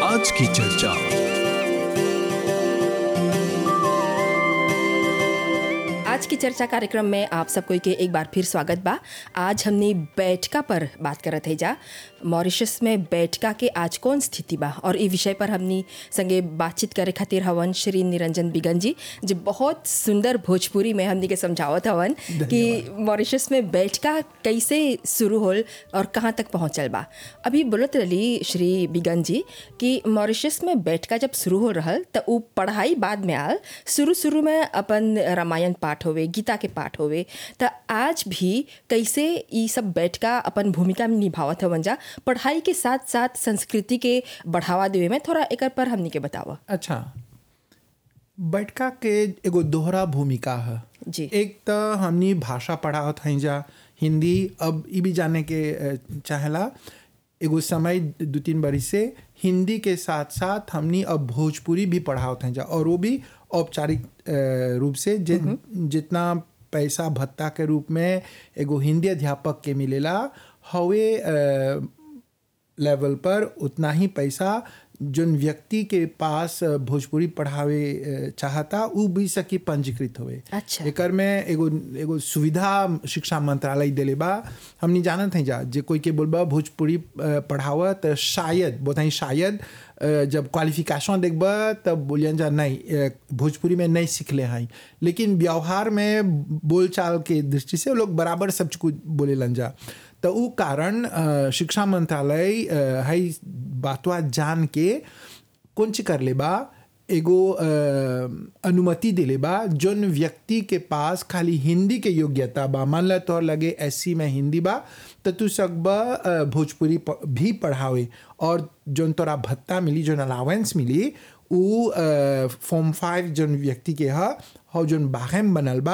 आज की चर्चा आज की चर्चा कार्यक्रम में आप सबको के एक बार फिर स्वागत बा आज हमने बैठका पर बात करत है जा मॉरिशस में बैठका के आज कौन स्थिति बा और ई विषय पर हमनी संगे बातचीत करे खातिर हवन श्री निरंजन बिगन जी जो बहुत सुंदर भोजपुरी में हमनी के समझावत हवन कि मॉरिशस में बैठका कैसे शुरू होल और कहाँ तक पहुँचल बा अभी बोलत रही श्री बिगन जी कि मॉरिशस में बैठका जब शुरू हो रहल त उ पढ़ाई बाद में आल शुरू शुरू में अपन रामायण पाठ होवे गीता के पाठ होवे त आज भी कैसे ई सब बैठका अपन भूमिका में निभावत हवन जा पढ़ाई के साथ साथ संस्कृति के बढ़ावा देवे में थोड़ा एकर पर हमनी के बतावा अच्छा बैठका के एगो दोहरा भूमिका है जी। एक तो हमनी भाषा पढ़ावत हई जा हिंदी अब ई भी जाने के अ, चाहेला एगो समय दो तीन बरी से हिंदी के साथ साथ हमनी अब भोजपुरी भी पढ़ावत हई जा और वो भी औपचारिक अ, रूप से जि, जितना पैसा भत्ता के रूप में एगो हिंदी अध्यापक के मिलेला हवे अ, लेवल पर उतना ही पैसा जोन व्यक्ति के पास अ, भोजपुरी पढ़ावे अ, चाहता उ भी सकी पंजीकृत होवे अच्छा। एकर में एगो एगो सुविधा शिक्षा मंत्रालय देले बा हमनी जानत हैं जा जे कोई के बोलबा भोजपुरी अ, पढ़ावा त शायद बताई शायद अ, जब क्वालिफिकेशन देखबा तब बोलियन जा नहीं अ, भोजपुरी में नहीं सीखले हैं लेकिन व्यवहार में बोलचाल के दृष्टि से वो लोग बराबर सब कुछ बोलेलन जा तो उ कारण अ, शिक्षा मंत्रालय अ, हई बातवा जान के कौन चीज कर ले बा एगो अ, अनुमति दिले बा जोन व्यक्ति के पास खाली हिंदी के योग्यता बा मान ला तोहर लगे एस में हिंदी बा तो तू सकबा अ, भोजपुरी प- भी पढ़ावे और जोन तोरा भत्ता मिली जोन अलावेंस मिली उ फॉर्म फाइव जोन व्यक्ति के ह और जोन बाहेम बनल बा